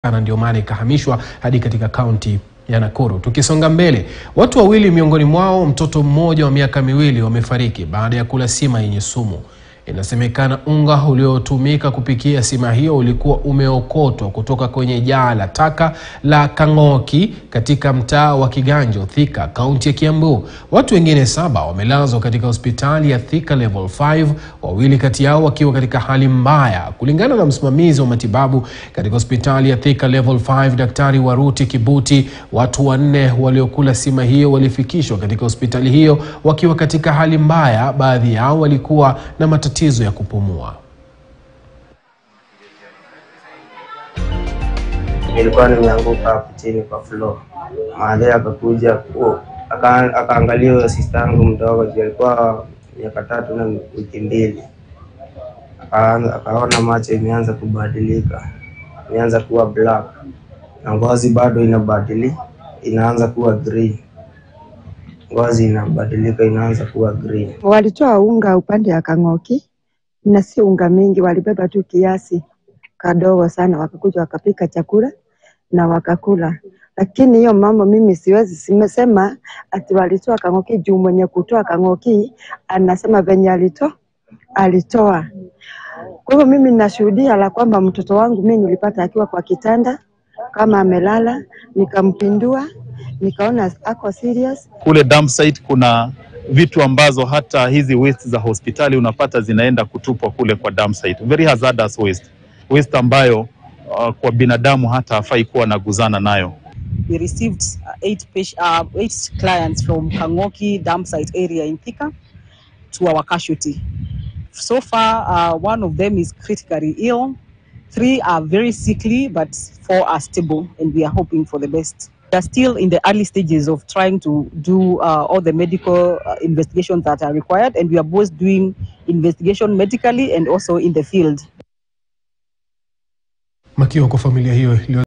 na ndio maana ikahamishwa hadi katika kaunti ya Nakuru. Tukisonga mbele, watu wawili miongoni mwao mtoto mmoja wa miaka miwili wamefariki baada ya kula sima yenye sumu. Inasemekana unga uliotumika kupikia sima hiyo ulikuwa umeokotwa kutoka kwenye jaa la taka la Kang'oki katika mtaa wa Kiganjo, Thika, kaunti ya Kiambu. Watu wengine saba wamelazwa katika hospitali ya Thika Level 5, wawili kati yao wakiwa katika hali mbaya. Kulingana na msimamizi wa matibabu katika hospitali ya Thika Level 5, Daktari Waruti Kibuti, watu wanne waliokula sima hiyo walifikishwa katika hospitali hiyo wakiwa katika hali mbaya. Baadhi yao walikuwa na matatizo ya kupumua. Nilikuwa nimeanguka hapo chini kwa floor. Maadhe akakuja ku- aka- akaangalia huyo sister yangu mdogo, juu alikuwa miaka tatu na wiki mbili, Akaanza- akaona macho imeanza kubadilika, imeanza kuwa black na ngozi bado inabadili, inaanza kuwa green. Ngozi inabadilika, inaanza kuwa green. Walitoa unga upande ya Kang'oki na si unga mingi, walibeba tu kiasi kadogo sana, wakakuja wakapika chakula na wakakula. Lakini hiyo mambo mimi siwezi simesema ati walitoa Kang'oki juu mwenye kutoa Kang'oki anasema venye alitoa alitoa. Kwa hivyo mimi ninashuhudia la kwamba mtoto wangu mimi nilipata akiwa kwa kitanda kama amelala, nikampindua, nikaona ako serious, kule dump site kuna vitu ambazo hata hizi waste za hospitali unapata zinaenda kutupwa kule kwa dump site. Very hazardous waste. Waste ambayo uh, kwa binadamu hata hafai kuwa naguzana nayo. we received uh, eight, page, uh, eight clients from Kangoki dump site area in Thika to our casualty. So far, uh, one of them is critically ill, three are very sickly, but four are stable, and we are hoping for the best. We are still in the early stages of trying to do uh, all the medical uh, investigations that are required, and we are both doing investigation medically and also in the field. Makiwa kwa familia hiyo iliyo